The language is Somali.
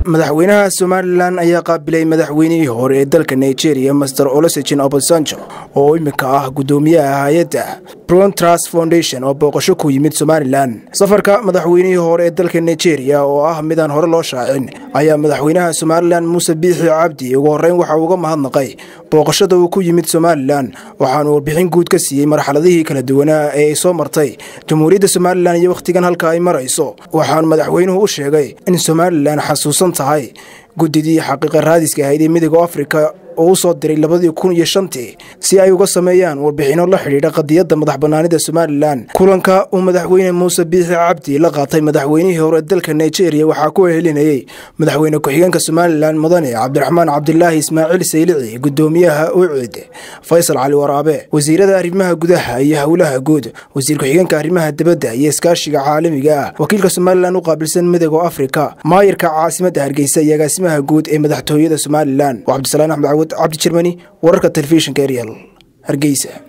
madaxweynaha somalilan ayaa qaabilay madaxweynihii hore ee dalka nigeria master olosejin obasanjo oo iminka ah guddoomiyaha hay-adda brontras foundation oo booqasho ku yimid somalilan safarka madaxweynihii hore ee dalka nigeria oo ah midaan hore loo shaacin ayaa madaxweynaha somalilan muuse biixi cabdi ugu horreyn waxa uga mahadnaqay booqashada uu ku yimid somalilan waxaanu warbixin guud ka siiyey marxaladihii kala duwanaa ee ay soo martay jamhuuriyadda somalilan iyo wakhtigan halka ay marayso waxaanu madaxweynuhu u sheegay in somalilan xasuusan tahay guddidii xaqiiqa raadiska ahayd ee midooda afrika oo u soo diray labadii kun iyo shantii si ay uga sameeyaan warbixinno la xidhiidha qadiyadda madax bannaanida somalilan kulanka uu madaxweyne muuse biixi cabdi la qaatay madaxweynihii hore dalka nigeria waxaa ku helinayey madaxweyne ku-xigeenka somalilan mudane cabdiraxmaan cabdilaahi ismaaciil saylici guddoomiyaha ucid faysal cali waraabe wasiirada arrimaha gudaha iyo howlaha guud wasiir ku-xigeenka arrimaha dibadda iyo iskaashiga caalamiga ah wakiilka somalilan u qaabilsan midooda afrika maayirka caasimadda hargeysa iyo agaasimaha guud ee madaxtooyada somalilan cabdisalaan axmed cawad cabdi jermani wararka telefishinka eryal hargeysa